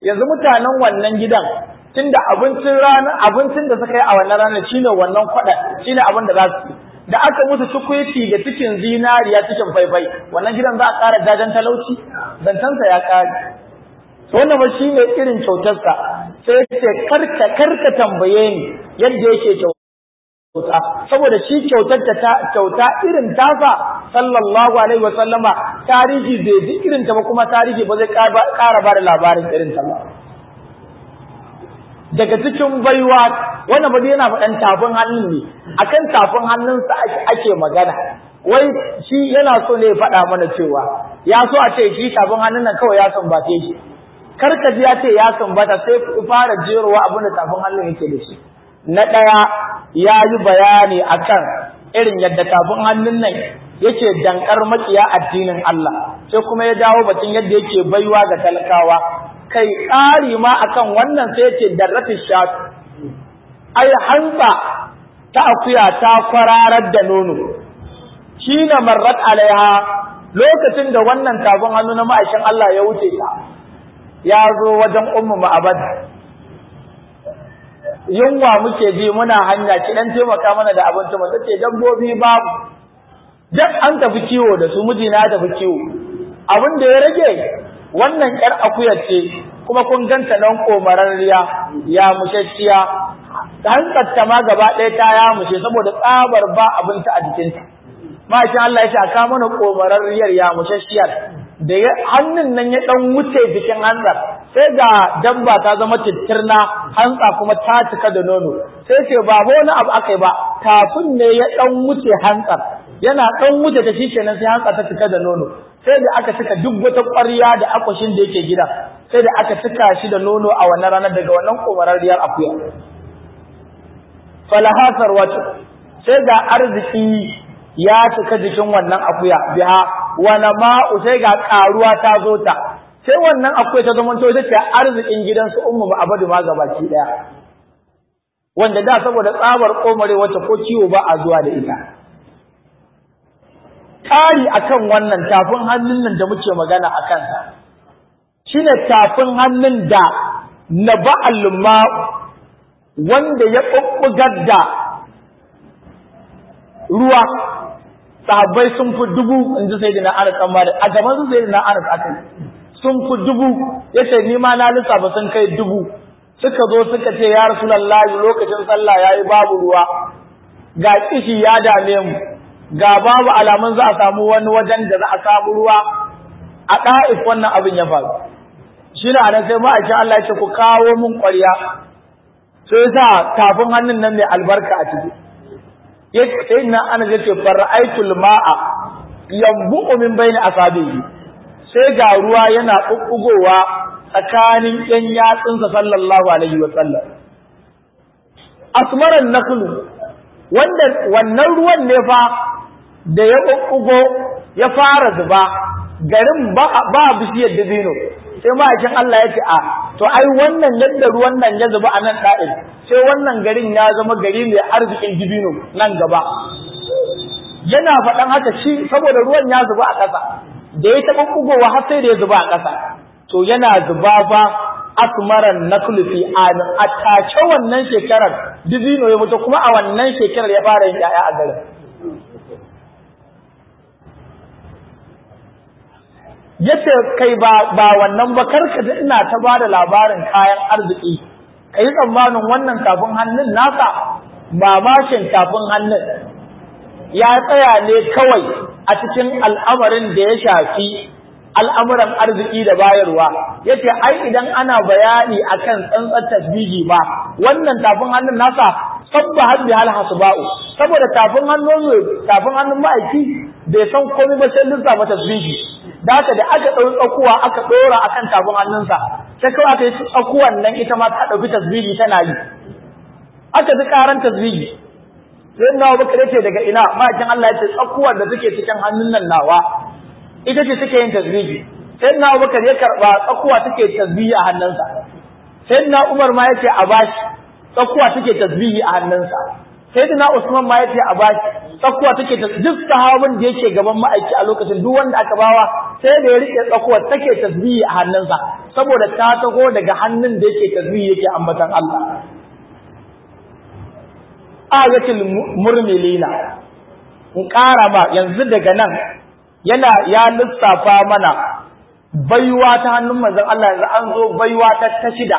yanzu mutanen wannan gidan tunda abincin rana abincin da suka yi a wannan ranar shine wannan kwada shine abin da za su da aka musu tukuiti da cikin zinariya cikin faifai wannan gidan za a ƙara jajen talauci zantansa ya ƙare wannan ba shi ne irin kyautarsa sai ya ce karka karka tambaye ni yadda yake kyauta saboda shi kyautar ta kyauta irin tasa sallallahu alaihi wasallama tarihi bai ji irin ta ba kuma tarihi ba zai ƙara ba da labarin irin ta ba daga cikin baiwa wannan ba yana faɗan tafin hannun ne akan tafin hannunsa ake magana wai shi yana so ne ya faɗa mana cewa ya so a ce shi tafin hannun nan kawai ya sumbace shi karka ji ya ce ya sumbata sai ku fara jerowa abin da tafin hannun yake da shi na ɗaya ya yi bayani akan irin yadda tafin hannun nan yake dankar makiya addinin Allah sai kuma ya dawo batun yadda yake baiwa ga talakawa kai ƙari ma akan wannan sai yace darratin shat ai hantsa ta akuya ta kwararar da nono shine marrat alaiha lokacin da wannan tafin hannu na ma'aikin Allah ya wuce ta ya zo wajen ummu ma'abad yunwa muke ji muna hanya ki dan taimaka mana da abinci mu tace dabbobi babu duk an tafi kiwo da su mijina ya tafi kiwo abin da ya rage wannan yar akuyar ce kuma kun ganta nan komararriya ya mushashiya hankalta ma gaba ɗaya ta ya mushe saboda tsabar ba abinci a jikinta mashin Allah ya ce aka mana komararriyar ya mushashiyar da hannun nan ya dan wuce jikin hanzar sai ga dabba ta zama tittirna hantsa kuma ta cika da nono sai ce ba wani abu akai ba tafin ne ya dan wuce hantsar yana dan wuce ta shikenan sai hantsa ta cika da nono sai da aka cika duk wata ƙwarya da akwashin da yake gida sai da aka cika shi da nono a wannan ranar daga wannan komararriyar akuya falahasar wata sai ga arziki ya cika jikin wannan akuya biha wana ma'u sai ga karuwa ta zo ta sai wannan akuya ta zama to ita ce arzikin gidansu ummu ba abadu ma gabaki daya wanda da saboda tsabar komare wacce ko ciwo ba a zuwa da ita kari akan wannan tafin hannun nan da muke magana akan sa shine tafin hannun da na ba'al ma'u wanda ya bubbugar da ruwa sahabbai sun fi dubu in ji sai dina anas amma da a gaban su sai dina anas akai sun fi dubu yace ni ma na lissafa sun kai dubu suka zo suka ce ya rasulullahi lokacin sallah yayi babu ruwa ga kishi ya dame mu ga babu alamun za a samu wani wajen da za a samu ruwa a ɗa'if wannan abin ya faru shi ne anan sai ma'aikin Allah ya ce ku kawo mun ƙwarya sai sa tafin hannun nan mai albarka a ciki sai na ana zai ce fara'aitul ma'a yambu'u min bayni asabihi sai ga ruwa yana bubbugowa tsakanin yan yatsunsa sallallahu alaihi wa sallam asmaran naklu wanda wannan ruwan ne fa da ya bubbugo ya fara zuba garin ba ba bishiyar dabino sai ma'aikin Allah ya ce a to ai wannan yadda ruwan nan ya zuba a nan da'in sai wannan garin ya zama gari mai arzikin dibino nan gaba yana faɗan haka shi saboda ruwan ya zuba a ƙasa da ya taɓa bugowa har sai da ya zuba a ƙasa to yana zuba ba asmaran naklu fi amin a tace wannan shekarar dibino ya mutu kuma a wannan shekarar ya fara yin ƴaƴa a garin yace kai ba ba wannan ba karka da ina ta bada labarin kayan arziki kai tsammanin wannan tafin hannun naka mamashin tafin hannun ya tsaya ne kawai a cikin al'amarin da ya shafi al'amuran arziki da bayarwa yace ai idan ana bayani akan tsantsar tasbihi ba wannan tafin hannun nasa sabba hadbi hal hasba'u saboda tafin hannun tafin hannun ma'aiki bai san komai ba sai lissafa tasbihi da haka da aka ɗau tsakuwa aka ɗora akan tafin hannunsa sai kawai aka yi tsakuwan nan ita ma ta ɗauki tasbihi tana yi aka ji ƙaran tasbihi sai nawa baka yace daga ina ma'aikin Allah ya ce tsakuwar da take cikin hannun nan nawa ita ce take yin tasbihi sai na Abubakar ya karba tsakuwa take tasbihi a hannunsa sai na Umar ma yace a bashi tsakuwa take tasbihi a hannunsa sai dina Usman ma yace a baki tsakuwa take ta duk sahabin da yake gaban ma'aiki a lokacin duk wanda aka bawa sai da ya rike tsakuwa take tasbihi a hannunsa saboda ta tago daga hannun da yake tasbihi yake ambatan Allah ayatul murmilina in ƙara ba yanzu daga nan yana ya lissafa mana baiwa ta hannun manzon Allah yanzu an zo baiwa ta ta shida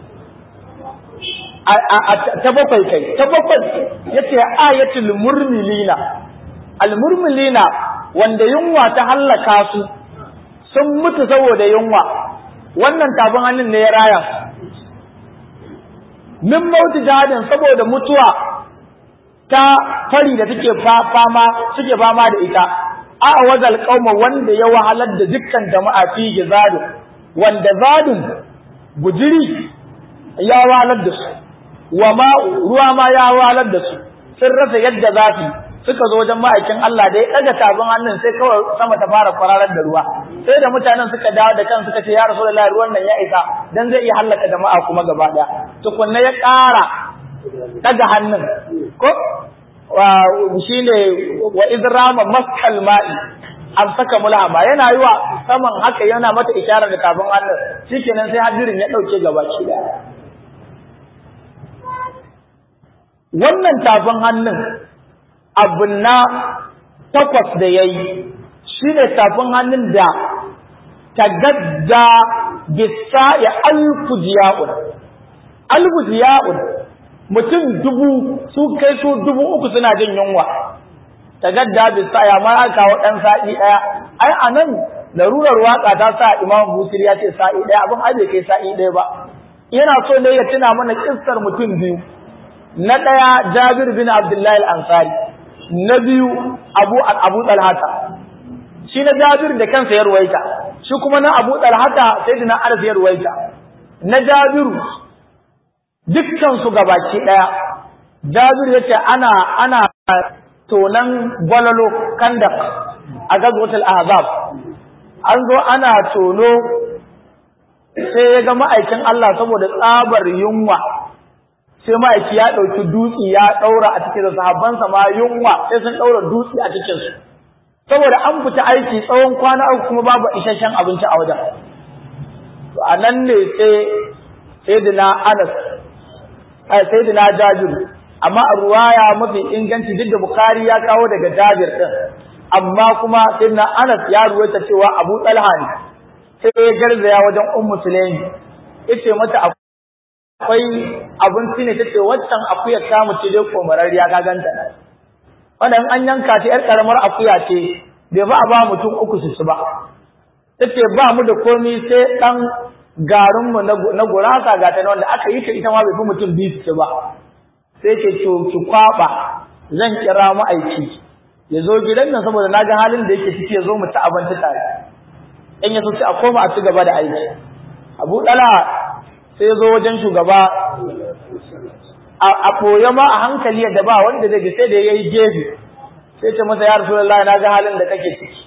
ta bakwai kai ta bakwai yace ayatul murmilina al murmilina wanda yunwa ta hallaka su sun mutu saboda yunwa wannan tabin hannun ne ya raya min mauti jihadin saboda mutuwa ta fari da take fama suke fama da ita a wazal qauma wanda ya wahalar da dukkan jama'a fi gizadu wanda zadun gujiri ya wahalar da su wa ma ruwa ma ya wahalar da su sun rasa yadda za su suka zo wajen ma'aikin Allah da ya ɗaga tabin hannun sai kawai sama ta fara kwararar da ruwa sai da mutanen suka dawo da kan suka ce ya rasulullahi ruwan nan ya isa dan zai iya hallaka jama'a kuma gaba daya tukunna ya ƙara daga hannun ko shi ne wa izrama maskal ma'i an saka mulhama yana yi wa saman haka yana mata isharar da tafin hannun shikenan sai hadirin ya dauke gaba shi da wannan tafin hannun abu na takwas da ya yi shi ne tafin hannun da tagadda bisa ya alfujiya'un alfujiya'un mutum dubu su kai su dubu uku suna jin yunwa tagadda bisa ya ma aka kawo dan sa'i daya ai anan larurar waka ta sa imam busir ya ce sa'i daya abin ai bai kai sa'i daya ba yana so ne ya tuna mana kissar mutum biyu na daya jabir bin abdullahi al-ansari na biyu abu abu talhata shi na jabir da kansa ya ruwaita shi kuma na abu talhata sayyidina anas ya ruwaita na jabiru dukkan su gabaki daya Jabir yace ana ana tonan gwalalo kandak a gazwatul ahzab an zo ana tono sai ya ga ma'aikin Allah saboda tsabar yunwa sai ma'aiki ya dauki dutsi ya daura a cikin sahabbansa ma yunwa sai sun daura dutsi a cikin su saboda an fita aiki tsawon kwana uku kuma babu isasshen abinci a wajen to anan ne sai sayyidina Anas sayyidina Jabir amma a ruwaya mafi inganci duk da Bukhari ya kawo daga Jabir din amma kuma sayyidina Anas ya ruwaita cewa Abu Talha ne sai ya garzaya wajen Ummu Sulaimi yace mata akwai abinci ne tace waccan akuya ta mu ce dai komarariya ka ganta wannan an yanka ta yar karamar akuya ce bai ba a ba mutum uku su ci ba tace ba mu da komai sai dan garinmu na gurasa ga ta wanda aka yi ta ita ma bai fi mutum biyu su ba sai ce to ki kwaba zan kira mu aiki ya zo gidan nan saboda na ga halin da yake ciki ya zo mu ci abinci tare in ya so sai a koma a ci gaba da aiki abu dala sai ya zo wajen shugaba a ɓoye ma a hankali da ba wanda zai sai da ya yi gefe sai ce masa ya rasulullahi na ga halin da kake ciki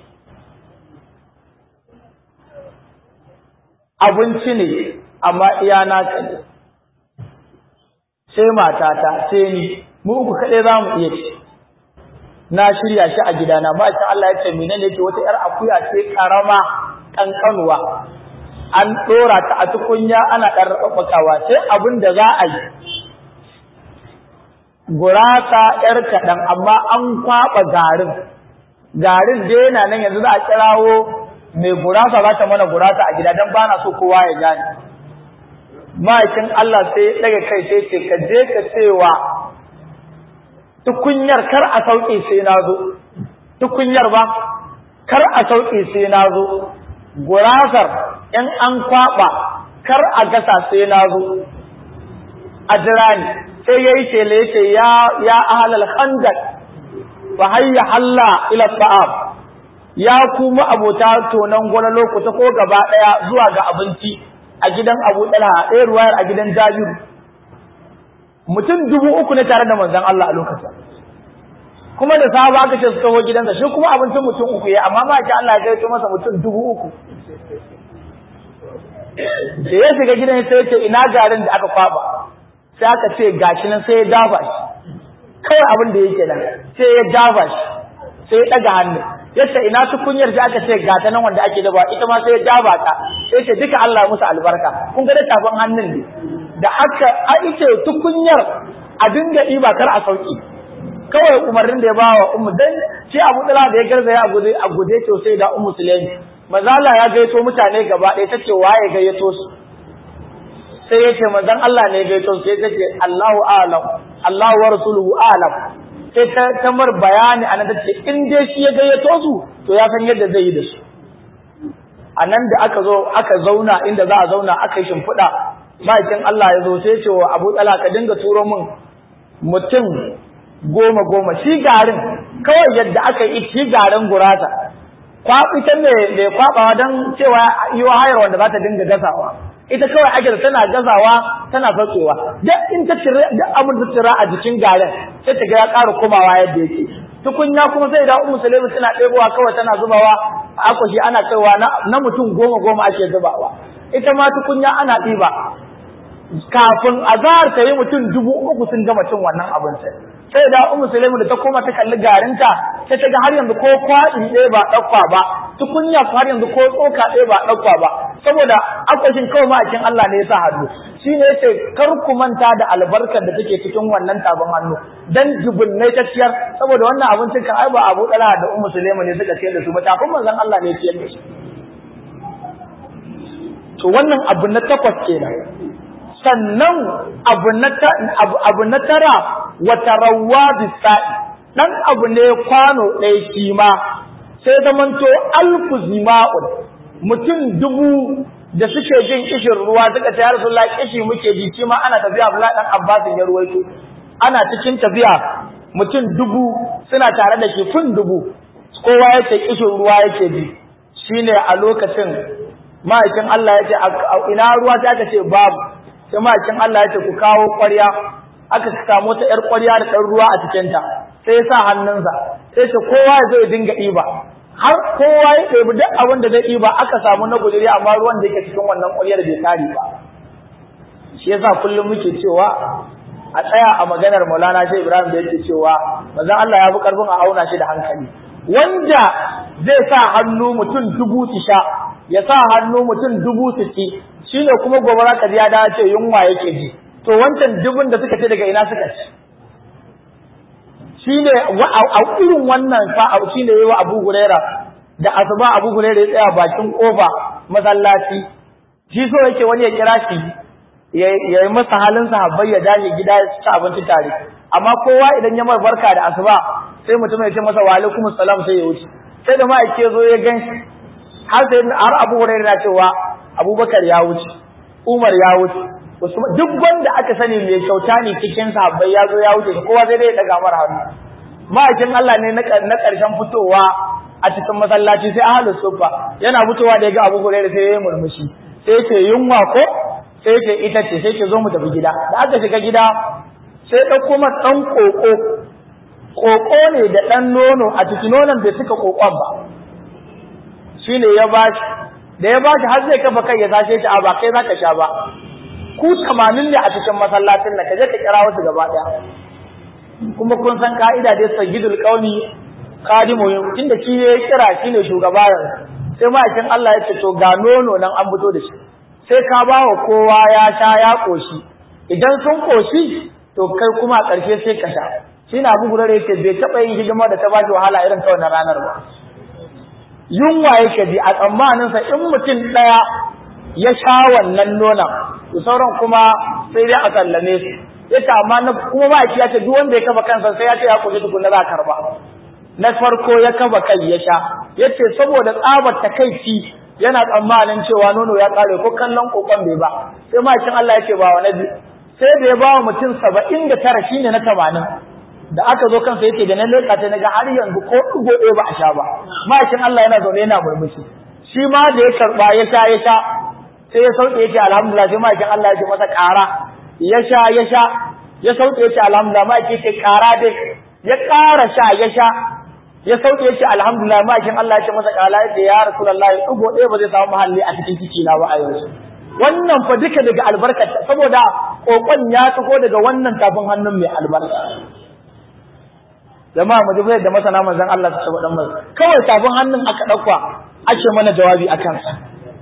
abinci ne amma iya naka ne sai matata sai ni mu uku kaɗai za mu iya ci na shirya shi a gidana ba shi Allah ya ce mene ne ce wata ‘yar akuya ce karama ƙanƙanuwa an ɗora ta a tukunya ana ɗan raɓaɓɓakawa sai abin da za a yi gurasa ‘yar kaɗan amma an kwaɓa garin garin dai yana nan yanzu za a kirawo mai gurasa za ta mana gurasa a gida don ba na so kowa ya gane ma'aikin Allah sai daga kai sai ce ka je ka cewa tukunyar kar a sauƙi sai na zo tukunyar ba kar a sauƙi sai na zo gurasar in an kwaɓa kar a gasa sai na zo a jira ni sai ya yi shele ya ce ya ahalal khandaq fa hayya halla ila ta'am ya kuma abota tonan gwalalo ku ta ko gaba daya zuwa ga abinci a gidan Abu Talha ɗaya ruwayar a gidan Jabir mutum dubu uku ne tare da manzon Allah a lokacin kuma da sahaba aka ce su taho gidansa shi kuma abincin mutum uku ya amma ma ki Allah ya kai masa mutum dubu uku da ya shiga gidan sai ya ce ina garin da aka kwaba sai aka ce gashi nan sai ya dafa shi kawai abin da yake nan sai ya jaba shi sai ya daga hannu yace ina tukunyar da aka ce ga ta nan wanda ake dabawa ita ma sai ya jaba ta sai ce duka Allah musu albarka kun ga da tafin hannun ne da aka a ice tukunyar a dinga ɗiba kar a sauki kawai umarnin da ya ba wa ummu dan shi Abu Dala da ya garzaya a gude a gude to sai da ummu Sulaimi mazala ya gaito mutane gaba ɗaya tace waye gayyato su sai ya ce manzon Allah ne ya gaito su sai tace Allahu a'lam Allahu wa rasuluhu a'lam sai ta tamar bayani anan tace in dai shi ya gayyato su to ya san yadda zai yi da su anan da aka zo aka zauna inda za a zauna aka yi shimfiɗa ma'aikin Allah ya zo sai ce wa Abu Dala ka dinga turo min mutum goma goma shi garin kawai yadda aka yi shi garin gurasa kwaɓi ta mai kwaɓawa don cewa yi wa hayar wanda za ta dinga gasawa ita kawai ake da tana gasawa tana saukewa duk in ta cire duk abin da tira a jikin garin sai ta ga ya ƙara komawa yadda yake tukunya kuma sai da ummu sulaimu tana ɗebowa kawai tana zubawa a akwashi ana kaiwa na mutum goma goma ake zubawa ita ma tukunya ana ɗiba kafin azahar ta yi mutum dubu uku sun gama cin wannan abincin sai da ummu sulaimu da ta koma ta kalli garinta sai ta ga har yanzu ko kwaɗi ɗaya ba ɗauka ba tukunya har yanzu ko tsoka ɗaya ba ɗauka ba saboda akwashin kawai ma'aikin Allah ne ya sa hannu shi ne ya ce kar ku manta da albarkar da take cikin wannan tabon hannu dan jubunnai ta ciyar saboda wannan abincin kan ai ba Abu Talha da Ummu Sulaimu ne suka ciyar da su ba tafin manzon Allah ne ya ciyar da su to wannan abu na takwas kenan sannan abu na abu na tara wata rawa bisa'i dan abu ne kwano ɗaya shi ma sai zamanto alfu zima'un mutum dubu da suke jin kishin ruwa suka ce ya rasulullah kishi muke ji shi ma ana tafiya Abdullah dan Abbas ya ruwaito ana cikin tafiya mutum dubu suna tare da shi kun dubu kowa yace kishin ruwa yake ji shine a lokacin ma'aikin Allah yace ina ruwa sai aka ce babu sai ma'aikin Allah yace ku kawo ƙwarya aka samu ta ƴar ƙwarya da ɗan ruwa a cikinta sai ya sa hannunsa sai ce kowa ya zo ya dinga ɗiba har kowa ya ɗebi duk abin da zai ɗiba aka samu na guduri amma ruwan da yake cikin wannan ƙwaryar bai kare ba shi yasa kullum muke cewa a tsaya a maganar Maulana Shehu Ibrahim da yake cewa manzon Allah ya fi karfin a auna shi da hankali wanda zai sa hannu mutum dubu su sha ya sa hannu mutum dubu su ci shine kuma gobe za ka ji ya dace yunwa yake ji to wancan dubun da suka ce daga ina suka ci shine a irin wannan fa shine yayi wa Abu Huraira da asuba Abu Huraira ya tsaya bakin kofa masallaci shi so yake wani ya kira shi ya yi masa halin sahabbai ya dace gida ya ci abinci tare amma kowa idan ya mai barka da asuba sai mutum ya ce masa wa alaikumus salam sai ya wuce sai da ma'aike zo ya gan har sai har Abu Huraira na cewa Abubakar ya wuce Umar ya wuce duk wanda aka sani mai kyauta ne cikin sahabbai ya zo ya wuce kowa sai dai ya daga mara hannu ma'aikin Allah ne na ƙarshen fitowa a cikin masallaci sai ahlu sufa yana fitowa da ya ga Abu Hurairah sai ya murmushi sai ce yunwa ko sai ce ita ce sai ce zo mu tafi gida da aka shiga gida sai ɗan kuma ɗan ƙoƙo ƙoƙo ne da ɗan nono a cikin nonon bai cika ƙoƙon ba shine ya bashi da ya bashi har zai kafa kai ya sashe shi a ba kai zaka sha ba ku tamanin ne a cikin masallacin nan ka je ka kira wasu gaba daya kuma kun san ka'ida dai sayyidul qaumi khadimu inda shi ya kira shi ne shugaba yanzu sai ma'aikin Allah ya ce to ga nono nan an fito da shi sai ka ba wa kowa ya sha ya koshi idan sun koshi to kai kuma a ƙarshe sai ka sha shi na abu gurare yake bai taɓa yin hidima da ta ba shi wahala irin ta wannan ranar ba yunwa yake ji a tsammaninsa in mutum ɗaya ya sha wannan nonon to sauran kuma sai dai a sallame su yace amma na kuma ba ya ce duk wanda ya kafa kansa sai ya ce ya koshi tukunna za karba na farko ya kafa kai ya sha yace saboda tsabar takaici yana tsammanin cewa nono ya kare ko kallon kokon bai ba sai makin Allah yace ba wani bi sai da ya ba wa mutum 79 shine na 80 da aka zo kansa yace da na leka ta naga har yanzu ko dugo ɗaya ba a sha ba makin Allah yana zaune yana murmushi shi ma da ya karba ya sha ya sha sai ya sauke yace alhamdulillah sai makin Allah ya ce masa ƙara ya sha ya sha ya sauke yace alhamdulillah ma yake ƙara dai ya ƙara sha ya sha ya sauke yace alhamdulillah ma kin Allah ya ce masa ƙala yace ya rasulullahi dugo ɗaya ba zai samu mahalli a cikin ciki na ba a yanzu wannan fa duka daga albarka saboda kokon ya taho daga wannan tafin hannun mai albarka jama'a mu dubai da masana manzon Allah su saba dan kawai tafin hannun aka dauka ake mana jawabi akan sa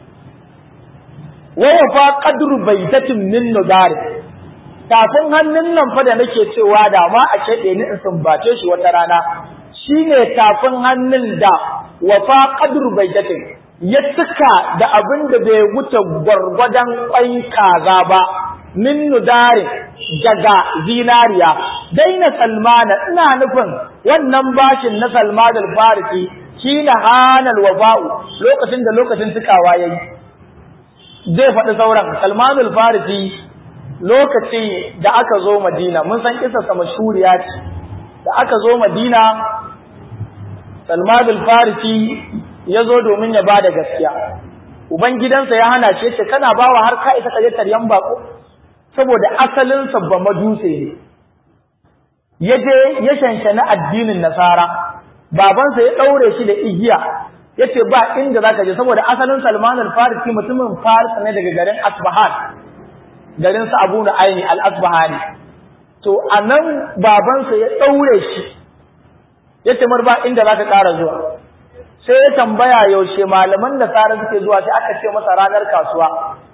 wa wafa qadru baitatin min nudari tafin hannun nan fa da nake cewa da ma a kede ni in sumbace shi wata rana shine tafin hannun da wafa qadru baitatin ya cika da abin da bai wuce gwargwadon kwai kaza ba min nudarin daga zinariya daina salmana ina nufin wannan bashin na salman al-farisi shine hanal wafa'u lokacin da lokacin tukawa yayi zai faɗi sauran salman al-farisi lokaci da aka zo madina mun san kisa sa mashhuriya ce da aka zo madina salman al-farisi ya zo domin ya bada gaskiya ubangidansa ya hana shi ce kana bawa har ka isa ka je taryan bako saboda asalin ba maduse ne ya je ya shanshani addinin nasara babansa ya ɗaure shi da igiya ya ce ba inda za ka je saboda asalin salman al-farisi mutumin faris ne daga garin asbahan garin sa abu na aini al-asbahani to a nan babansa ya ɗaure shi ya ce mar ba inda za ka ƙara zuwa sai ya tambaya yaushe malaman nasara suke zuwa sai aka ce masa ranar kasuwa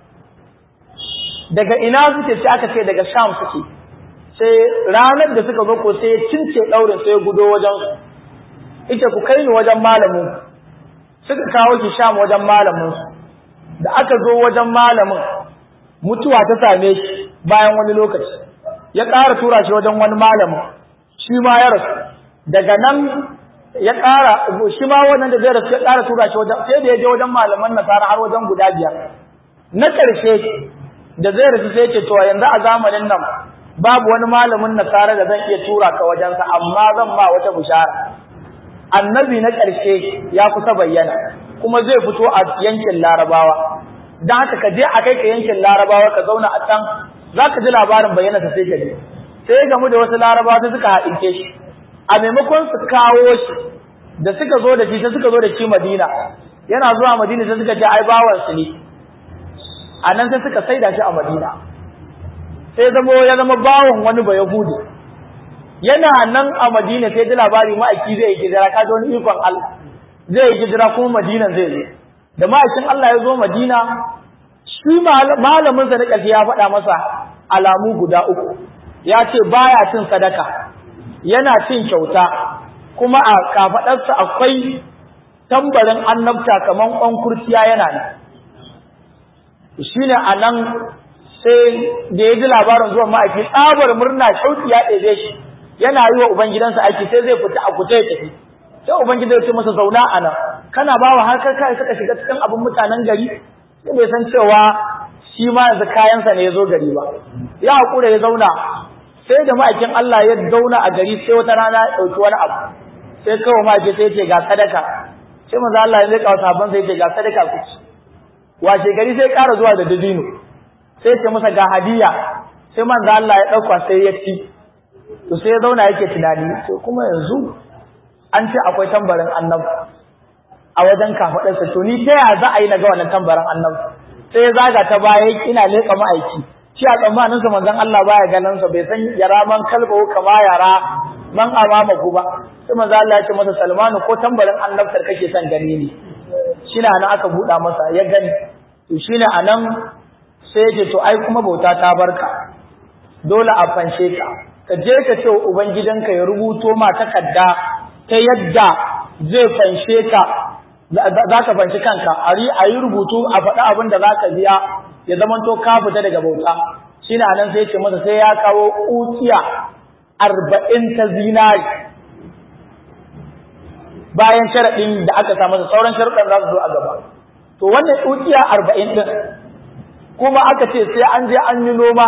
daga ina suke sai aka ce daga sham suke sai ranar da suka zo ko sai ya cince daurin sai ya gudo wajen su ita ku kai ni wajen malamin suka kawo ki sham wajen malamin su da aka zo wajen malamin mutuwa ta same shi bayan wani lokaci ya ƙara tura shi wajen wani malamin shi ma ya rasu daga nan ya ƙara shi ma wannan da zai rasu ya ƙara tura shi wajen sai da ya je wajen malaman nasara har wajen guda biyar na ƙarshe da zai rasu sai ce to yanzu a zamanin nan babu wani malamin nasara da zan iya tura ka wajensa amma zan ma wata bishara annabi na ƙarshe ya kusa bayyana kuma zai fito a yankin larabawa don haka ka je a kai ka yankin larabawa ka zauna a can za ka ji labarin bayyana sai ka je sai gamu da wasu larabawa sai suka haɗinke shi a maimakon su kawo shi da suka zo da shi sai suka zo da shi madina yana zuwa madina sai suka ce ai bawansu ne a nan sai suka saida shi a madina sai zama ya zama bawon wani ba yahudi yana nan a madina sai ji labari ma'aiki zai yi hijira ka wani ikon Allah zai yi hijira kuma madina zai zo da ma'aikin Allah ya zo madina shi malamin sa na ƙarshe ya faɗa masa alamu guda uku ya ce baya cin sadaka yana cin kyauta kuma a kafaɗarsa akwai tambarin annabta kaman ƙwan kurciya yana nan shine anan sai da ya ji labarin zuwan ma'aiki tsabar murna shauki ya ɗebe shi yana yi wa ubangidansa aiki sai zai fita a kuta ya tafi sai ubangida ya ce masa zauna a nan kana ba wa har kai suka shiga cikin abin mutanen gari sai bai san cewa shi ma yanzu kayansa ne ya zo gari ba ya haƙura ya zauna sai da ma'aikin Allah ya zauna a gari sai wata rana ya ɗauki wani abu sai kawai ma'aiki sai ya ce ga sadaka sai manzo Allah ya zai kawo sabon sai ya ce ga sadaka ku ci washe gari sai ƙara zuwa da dabino sai ce masa ga hadiya sai manzo Allah ya dauka sai ya ci to sai ya zauna yake tunani to kuma yanzu an ce akwai tambarin annabi a wajen kafadarsa to ni ta ya za a yi na ga wannan tambarin annabi sai ya zaga ta baya ina leƙa ma'aiki shi a tsammanin sa manzon Allah baya ganin sa bai san yara man kalba kama yara man amama ku ba sai manzo Allah ya ce masa Salmanu ko tambarin annabtar kake son gani ne shi na nan aka buɗa masa ya gani to shine anan sai ya ce to ai kuma bauta ta barka dole a fanshe ka ka je ka ce wa ubangidanka ya rubuto ma takarda ta yadda zai fanshe ka za ka fanshi kanka a yi rubutu a faɗi abin da za ka biya ya zamanto ka fita daga bauta shi na nan sai ce masa sai ya kawo ukiya arba'in ta zinari bayan sharaɗin da aka sa masa sauran sharaɗin za su zo a gaba to wannan ukiya arba'in ɗin kuma aka ce sai an je an yi noma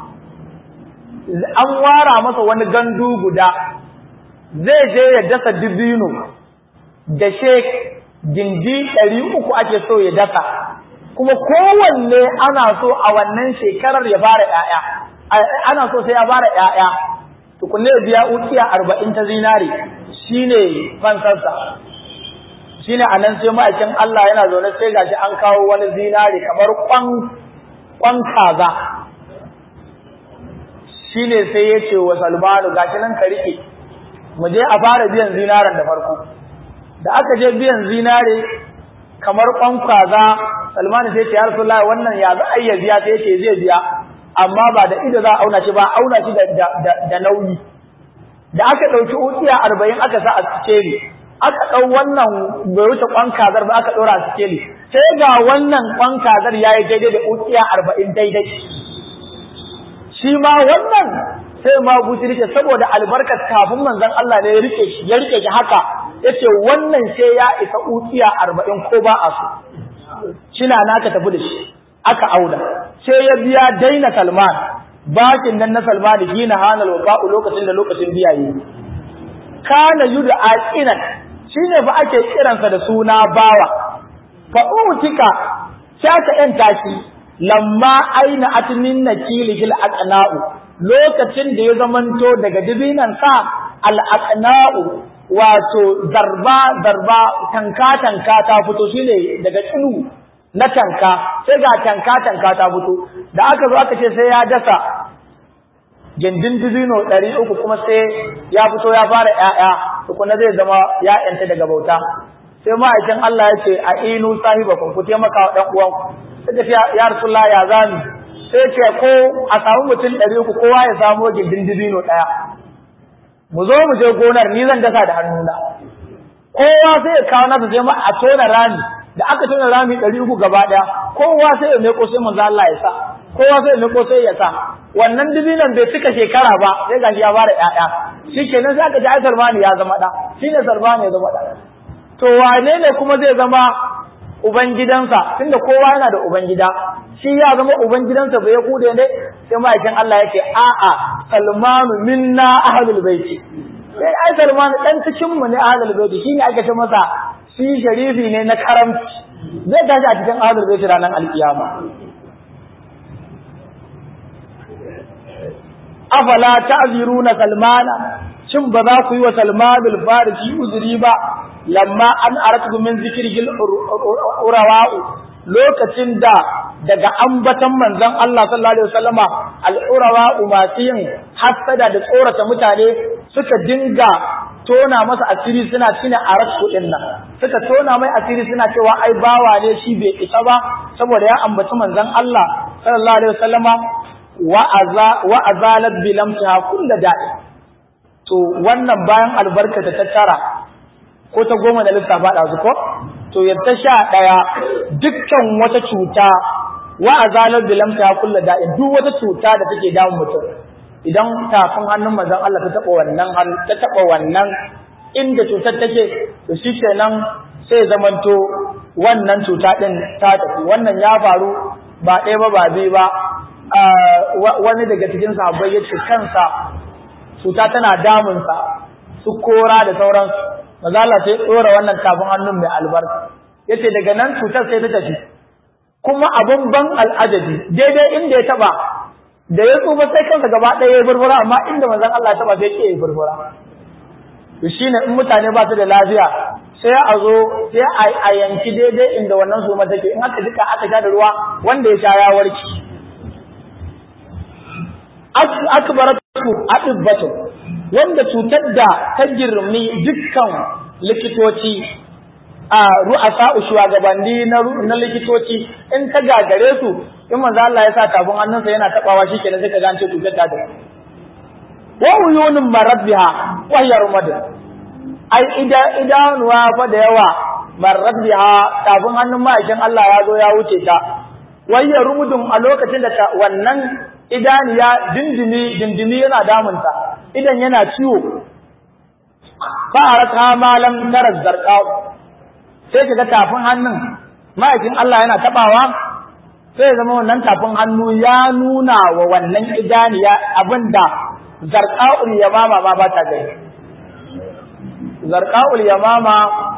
an wara masa wani gandu guda zai je ya dasa dubino da shek gindi ɗari uku ake so ya dasa kuma kowanne ana so a wannan shekarar ya fara ‘ya'ya ana so sai ya fara ‘ya'ya tukunne ya biya ukiya arba'in ta zinare shi ne fansarsa shi ne a nan sai ma'aikin Allah yana zaune sai gashi an kawo wani zinare kamar kwan kaza shi ne sai ya ce wa salmanu gashi nan ka riƙe mu je a fara biyan zinaren da farko da aka je biyan zinare kamar kwan kaza Salman sai ce ya Rasulullah wannan ya za a iya biya sai ce zai biya amma ba da ido za a auna shi ba auna shi da nauyi da aka ɗauki ukiya arba'in aka sa a sikeli aka ɗau wannan bai wuce kwan kazar ba aka ɗora a sikeli sai ga wannan kwan kazar ya yi daidai da ukiya arba'in daidai shi ma wannan sai ma guji rike saboda albarkar kafin manzon Allah ne ya rike shi ya rike shi haka yace wannan sai ya isa ukiya arba'in ko ba a so shina naka tafi da shi aka auda sai ya biya daina Salman bakin nan na Salman shi na hanal wafa'u lokacin da lokacin biya yi kana yuda aqinan shine ba ake kiransa da suna bawa fa utika shaka yan tashi lamma aina atmin nakilil aqna'u lokacin da ya zamanto daga dibinan sa al aqna'u wato zarba zarba tanka tanka ta fito shine daga tsinu na tanka sai ga tanka tanka ta fito da aka zo aka ce sai ya dasa gindin dubino ɗari uku kuma sai ya fito ya fara ƴaƴa tukuna zai zama ƴaƴanta daga bauta sai ma'aikin Allah ya ce a inu sahibakum ku taimaka wa ɗan uwan sai ce ya rasulullah ya zami sai ce ko a samu mutum ɗari uku kowa ya samo gindin dubino ɗaya mu zo mu je gonar ni zan dasa da hannuna kowa sai ya kawo nasa sai ma a tona rami da aka tona rami ɗari uku gaba ɗaya kowa sai ya meko sai manzo Allah ya sa kowa sai ya meko sai ya sa wannan dibinan bai cika shekara ba sai gashi ya fara ƴaƴa shikenan sai aka ji ai Salmani ya zama ɗa shine Salmani ya zama ɗa to wane ne kuma zai zama ubangidansa tunda kowa yana da ubangida shi ya zama ubangidansa bai kude ne sai ma'aikin Allah yake a'a Salmanu minna ahlul baiti sai ai Salmanu dan cikin mu ne ahlul baiti shine aka ce masa shi sharifi ne na karamci zai tashi a cikin ahlul baiti ranar alkiyama afala ta'ziruna salmana shin ba za ku yi wa salmanul farisi uzuri ba lamma an aratu min zikril urawa'u lokacin da daga ambatan manzon Allah sallallahu alaihi wasallama al-urawa'u masu yin hasada da tsorata mutane suka dinga tona masa asiri suna cina a rasu din nan suka tona mai asiri suna cewa ai bawa ne shi bai isa ba saboda ya ambaci manzon Allah sallallahu alaihi wasallama wa azalat bi lamtiha kullu da'i to wannan bayan albarka ta tattara ko ta goma da lissafa da su ko to ya ta sha daya dukkan wata cuta wa azalat bi lamtiha kullu da'i duk wata cuta da take damun mutum idan tafin hannun manzon Allah ta taba wannan ta taba wannan inda cutar take to shi kenan sai zamanto wannan cuta din ta tafi wannan ya faru ba ɗaya ba ba biyu ba wani daga cikin sahabbai ya ce kansa cuta tana damunsa su kora da sauransu maza Allah sai ɗora wannan tafin hannun mai albarka ya ce daga nan cutar sai ta tafi kuma abun ban al'ajabi daidai inda ya taba da ya tsufa sai kansa gaba ɗaya ya furfura amma inda manzon Allah ya taba sai ke ya furfura to shine in mutane ba su da lafiya sai a zo sai a yanki daidai inda wannan suma take in aka jika aka sha da ruwa wanda ya sha ya warke akbaratu adibbatu wanda cutar da ta girmi dukkan likitoci a ru'asa shugabanni na na likitoci in ta gagare su in manzo Allah ya sa tafin hannunsa yana tabawa shikenan sai ka ga an ce cutar ta da wa uyunun marabbiha wa hiya rumad ai ida idanuwa fa da yawa marabbiha tafin hannun ma'aikin Allah ya zo ya wuce ta wa hiya rumudun a lokacin da wannan idaniya dindimi dindimi yana damunta idan yana ciwo fa'arata malam tara zarqa sai kaga tafin hannun ma'aikin Allah yana tabawa sai zama wannan tafin hannu ya nuna wa wannan idaniya abinda zarqaul yamama ma ba ta gani zarqaul yamama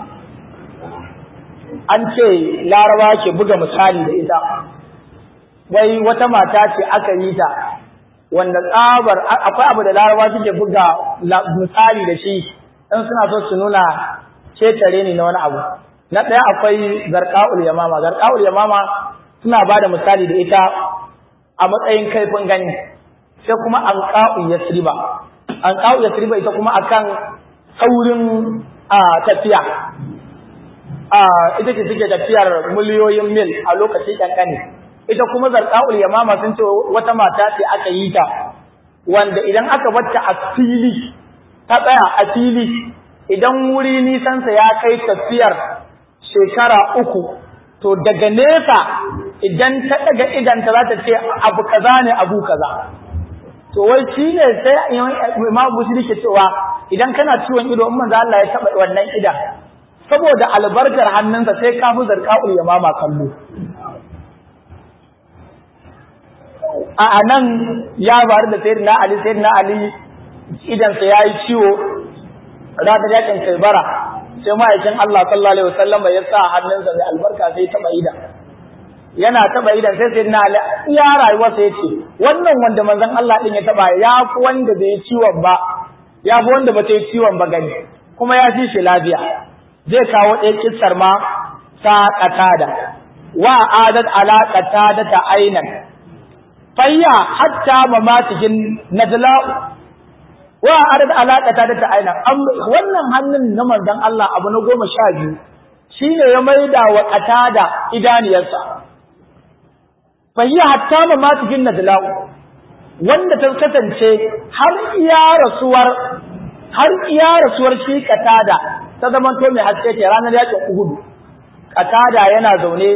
an ce laraba ke buga misali da ita wai wata mata ce aka yi ta wanda tsabar akwai abu da laraba suke buga misali da shi in suna so su nuna cetare ne na wani abu na ɗaya akwai zarqaul yamama zarqaul yamama suna ba da misali da ita a matsayin kaifin gani sai kuma anqa'u yasriba anqa'u yasriba ita kuma akan saurin tafiya ita ce suke tafiyar miliyoyin mil a lokaci ƙanƙani ita kuma zarƙa'ul yamama sun ce wata mata ce aka yi ta wanda idan aka bata a fili ta tsaya a fili idan wuri nisansa ya kai tafiyar shekara uku to daga nesa idan ta daga idanta za ta ce abu kaza ne abu kaza to wai shi ne sai imam busiri ke cewa idan kana ciwon ido in manzo Allah ya taba wannan idan saboda albarkar hannunsa sai ka fi zarqa'ul yamama kallo a anan ya faru da sayyidina ali sayyidina ali idan sa yayi ciwo ranar yakin kaibara sai ma'aikin Allah sallallahu alaihi wasallam ya sa hannunsa mai albarka sai taba idan yana taba idan sai sai na ya rayuwa sai yace wannan wanda manzon Allah din ya taba ya fi wanda bai yi ciwon ba ya fi wanda bata yi ciwon ba gani kuma ya fi shi lafiya zai kawo ɗaya kissar ma ta qatada wa adat ala qatada ta ainan fayya hatta mamatihin nadla wa adat ala qatada ta ainan wannan hannun na manzon Allah abu na goma sha biyu shine ya maida wa qatada idaniyarsa fahiya hatta ma ma cikin nadlau wanda ta kasance har iya rasuwar har iya rasuwar shi katada ta zaman to mai haske ce ranar yakin Uhud katada yana zaune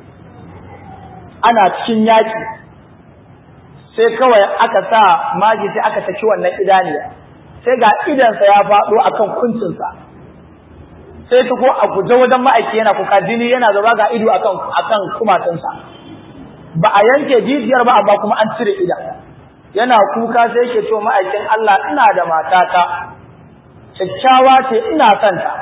ana cikin yaki sai kawai aka sa maji sai aka saki wannan idaniya sai ga idansa ya faɗo akan kuncinsa sai ta ko a guje wajen ma'aiki yana kuka jini yana zaba ga ido akan akan kumatunsa ba a yanke jijiyar ba amma kuma an cire idan yana kuka sai yake cewa ma'aikin Allah ina da matata kyakkyawa ce ina son ta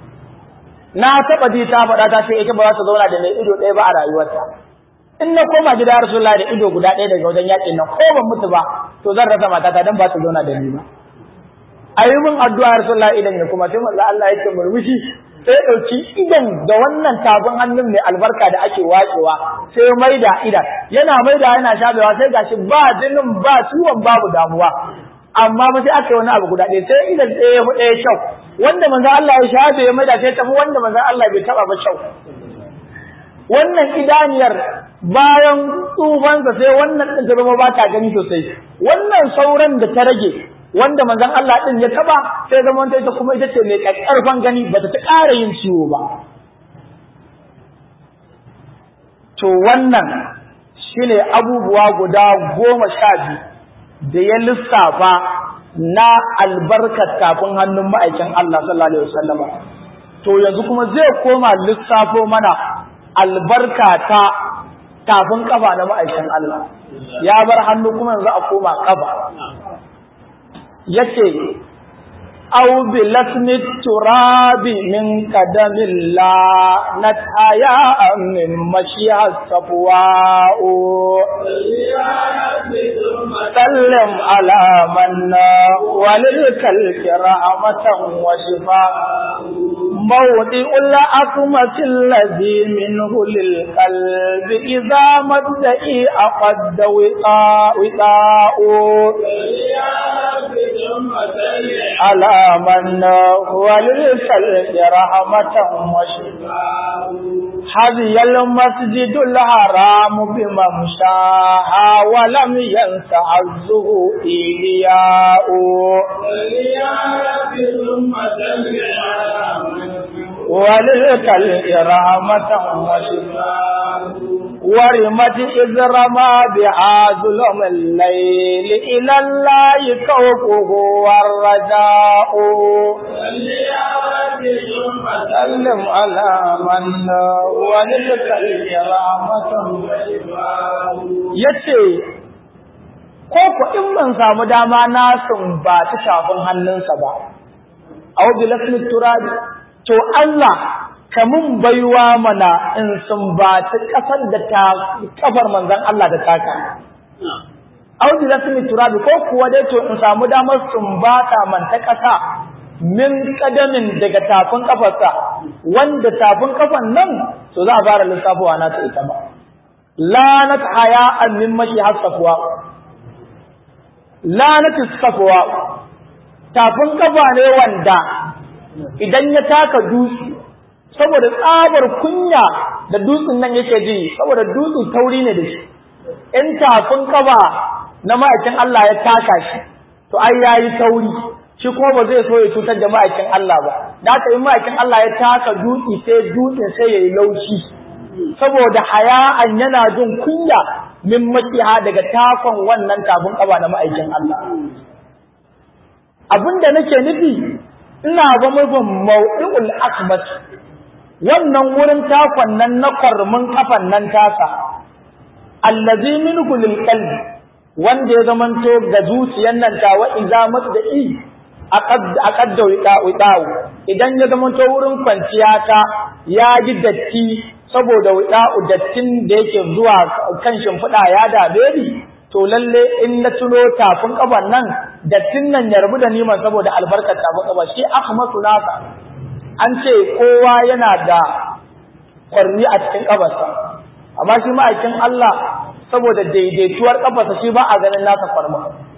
na taba ji ta faɗa ta ce ita ba za ta zauna da mai ido ɗaya ba a rayuwarta in na koma gida Rasulullahi da ido guda ɗaya daga wajen yakin nan ko ban mutu ba to zan rasa matata dan ba ta zauna da ni ba ayi min addu'a Rasulullahi idan ya kuma sai manzo Allah yake murmushi sai ɗauki idan da wannan tafin hannun mai albarka da ake wacewa sai maida idan yana maida yana shabewa sai gashi ba jinin ba ciwon babu damuwa amma ba sai aka yi wani abu guda ɗaya sai idan ɗaya ya ɗaya kyau wanda manzo Allah ya shafe ya maida sai tafi wanda manzo Allah bai taɓa ba kyau wannan idaniyar bayan tsufansa sai wannan ɗin ta zama ba ta gani sosai wannan sauran da ta rage wanda manzon Allah din ya taba sai zaman ta ita kuma ita ce mai karfan gani bata ta ƙara yin ciwo ba to wannan shine abubuwa guda goma sha biyu da ya lissafa na albarkar kafin hannun ma'aikin Allah sallallahu alaihi wasallam to yanzu kuma zai koma lissafo mana albarka ta tafin kafa na ma'aikin Allah ya bar hannu kuma yanzu a koma kafa yace aw bi lasmi turabi min qadamin la nataya min mashiha safwa sallim ala man walil kalki rahmatan wa shifa موضع الأكمة الذي منه للقلب إذا مدعي أقد وطاء وطاء على من هو للخلق رحمة وشفاء حظي المسجد الحرام بممشاها ولم ينس عزه إيلياء وللكلب رحمة وشفاء ورمت إذ رمى بها ظلم الليل إلى الله كوكه والرجاء سلم على من وللكلب رحمة yace ko ko in ban samu dama na sun ba ta shafin hannunsa ba aw bi lasmi turabi to Allah kamun baiwa mana in sumbaci kasar da ta kafar manzon Allah da taka audi lasmi turabi ko kuwa dai to in samu damar sumbata man ta kasa min kadamin daga tafin kafarsa wanda tafin kafan nan to za a fara lissafowa na ta ita ba lanat haya'an min mashi hasafwa lanat safwa tafin kafa ne wanda idan ya taka dutse saboda tsabar kunya da dutsen nan yake ji saboda dutse tauri ne da shi in tafin kaba na ma'aikin Allah ya taka shi to ai yayi tauri shi kuma ba zai so ya cutar da ma'aikin Allah ba da haka in ma'aikin Allah ya taka dutse sai dutsen sai yayi laushi saboda haya'an yana jin kunya min makiha daga takon wannan tafin kaba na ma'aikin Allah abinda nake nufi ina ba mufin mau'ul akmat wannan wurin takon nan na kwarmin kafan nan tasa allazi minhu lil qalbi wanda ya zamanto ga zuciyar nan ta wa iza masda'i aqad da wida'u idan ya zamanto wurin kwanciya ta ya ji datti saboda wida'u dattin da yake zuwa kan shimfiɗa ya dame ni to lalle in na tuno tafin kaban nan dattin nan ya rabu da niman saboda albarkar tafin kaba shi ahmadu nasa an ce kowa yana da kwarni a cikin kabarsa amma shi ma'aikin Allah saboda daidaituwar kafarsa shi ba a ganin nasa kwarma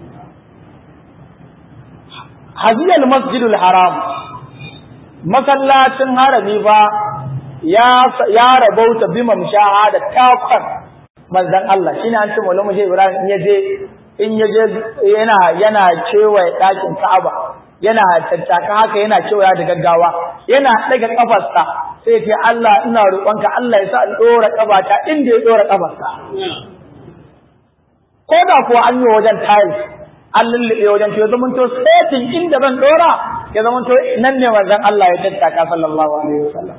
haziyal masjidul haram masallacin harami ba ya ya rabauta bi mamshaha da takwan manzon Allah shine an ce maulamu Ibrahim in yaje in yaje yana yana kewaye ɗakin Ka'aba yana tattaka haka yana kewaya da gaggawa yana daga kafarsa sai ce Allah ina roƙonka Allah ya sa in dora kabata inda ya dora kafarsa ko da kuwa an yi wajen tiles an lullube wajen to ya zama to setin inda zan dora ya zama to nan ne manzon Allah ya tattaka sallallahu alaihi wasallam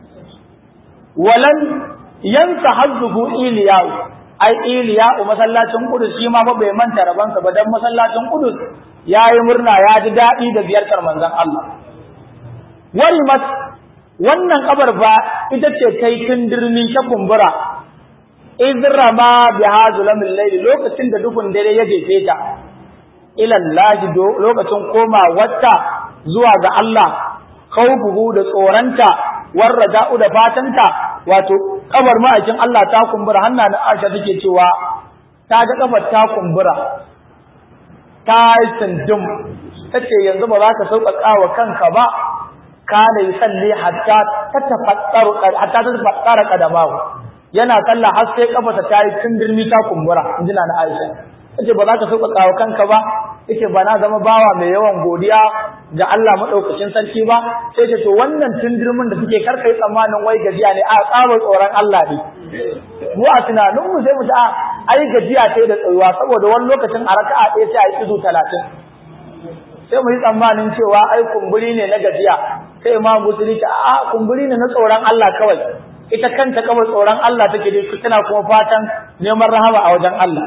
walan yansa hazzuhu iliyau ai iliyau masallacin Qudus shi ma fa bai manta rabansa ba dan masallacin Qudus yayi murna ya ji dadi da ziyartar manzon Allah warimat wannan kabar ba ita ce kai tundirni ta kumbura izrama bi hazulamil layl lokacin da dukun dare ya jefe ta ila Allah lokacin koma wata zuwa ga Allah khawfuhu da tsoranta warraja'u da fatanta wato kabar ma'aikin Allah ta kumbura hanna na Aisha take cewa ta ga kafar ta kumbura ta yi sindum tace yanzu ba za ka sauƙaƙa wa kanka ba kana yusalli hatta tatafattaru hatta tatafattara qadamahu yana sallah har sai kafarsa ta yi tundirmi ta kumbura injina na Aisha tace ba za ka sauƙaƙa wa kanka ba yace ba na zama bawa mai yawan godiya ga Allah madaukakin sarki ba sai ce to wannan tundirmin da suke karkai tsammanin wai gajiya ne a tsabar tsoron Allah ne mu a tunanin mu sai mu ta ai gajiya sai da tsayuwa saboda wani lokacin a raka'a ɗaya sai a yi izu talatin sai mu yi tsammanin cewa ai kumburi ne na gajiya sai ma musulunci a kumburi ne na tsoron Allah kawai ita kanta kawai tsoron Allah take da tana kuma fatan neman rahama a wajen Allah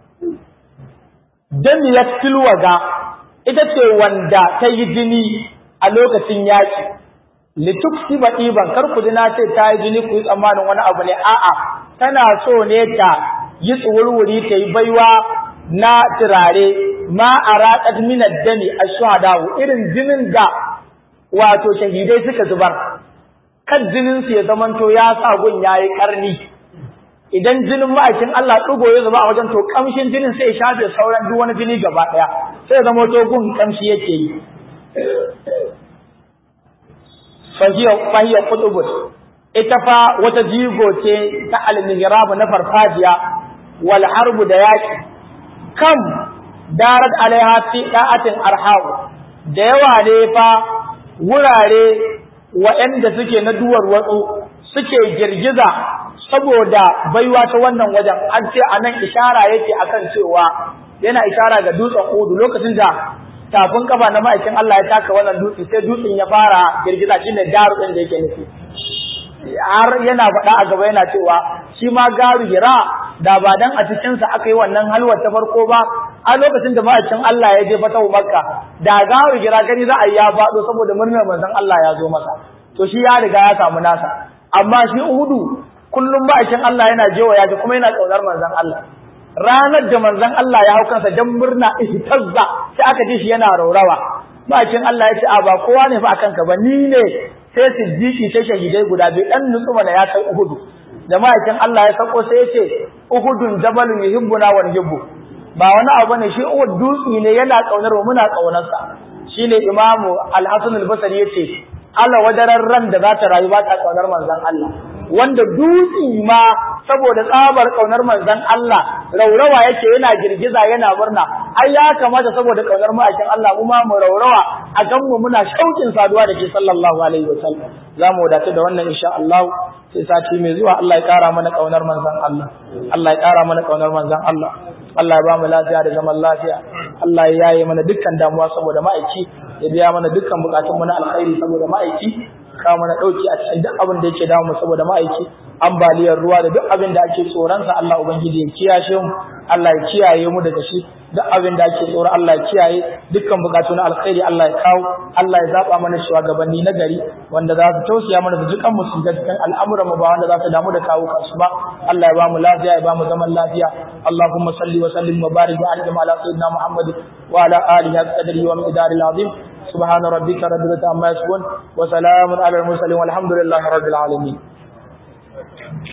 damiyat tilwaga ita ce wanda ta yi jini a lokacin yaki lituksi ba ɗiban kar ku na ce ta yi jini ku yi tsammanin wani abu ne a'a tana so ne ta yi tsuwurwuri ta yi baiwa na turare ma a raƙat minar dani a shuhadawu irin jinin da wato shahidai suka zubar kan jininsu ya zamanto ya sa gun ya yi ƙarni idan jinin ma'aikin Allah ɗugo ya zuba a wajen to ƙamshin jinin sai ya shafe sauran duk wani jini gaba ɗaya sai zama to gun ƙamshi yake yi fahiyar kutubus ita fa wata jigo ce ta almihrabu na farfajiya wal harbu da yaƙi kam darat alaiha fi da'atin arhawu da yawa ne fa wurare waɗanda suke na duwar watsu suke girgiza saboda baiwa ta wannan wajen an ce a nan ishara yake akan cewa yana ishara ga dutsen udu lokacin da tafin kafa na ma'aikin Allah ya taka wannan dutse sai dutsen ya fara girgiza shine daru din da yake nufi har yana faɗa a gaba yana cewa shi ma garu hira da ba dan a cikin sa aka yi wannan halwar ta farko ba a lokacin da ma'aikin Allah ya je fatahu makka da garu hira gani za a yi ya faɗo saboda murnar manzon Allah ya zo masa to shi ya riga ya samu nasa amma shi uhudu kullum ma'aikin Allah yana jewa ya ga kuma yana kaunar manzon Allah ranar da manzon Allah ya hau kansa dan murna ihtazza sai aka ji shi yana raurawa ma'aikin Allah ya ce a ba kowa ne fa akan ka ba ni ne sai siddiqi sai shahidai guda biyu dan nutsu mana ya kai uhudu da ma'aikin Allah ya sako sai ya ce uhudun jabalun yuhibbuna wa nuhibbu ba wani abu ne shi uhud dutsi ne yana kaunar mu muna kaunarsa shine imamu al-hasan al-basri yace Allah wadaran ran da za ta rayu ba ta kaunar manzon Allah wanda dutsi ma saboda tsabar kaunar manzon Allah raurawa yake yana girgiza yana murna ai ya kamata saboda kaunar ma'aikin Allah mu ma mu raurawa a gan mu muna shaukin saduwa da ke sallallahu alaihi wasallam za mu wadatu da wannan insha Allah sai sati mai zuwa Allah ya kara mana kaunar manzon Allah Allah ya kara mana kaunar manzon Allah Allah ya ba mu lafiya da zaman lafiya Allah ya yaye mana dukkan damuwa saboda ma'aiki ya biya mana dukkan bukatun mu na alkhairi saboda ma'aiki kawo mana dauki a cikin duk abin da yake damu saboda ma'aiki ambaliyar ruwa da duk abin da ake tsoron sa Allah ubangiji ya kiyashe mu Allah ya kiyaye mu daga shi duk abin da ake tsoro Allah ya kiyaye dukkan bukatu na alkhairi Allah ya kawo Allah ya zaba mana shugabanni na gari wanda za su tausaya mana da dukan mu su ga cikin al'amuran mu ba wanda za su damu da kawo kansu ba Allah ya ba mu lafiya ya ba mu zaman lafiya Allahumma salli wa sallim wa barik wa an'im ala sayyidina Muhammad wa ala alihi qadri wa miqdaril azim سبحان ربك رب العزة عما يصفون وسلام على المرسلين والحمد لله رب العالمين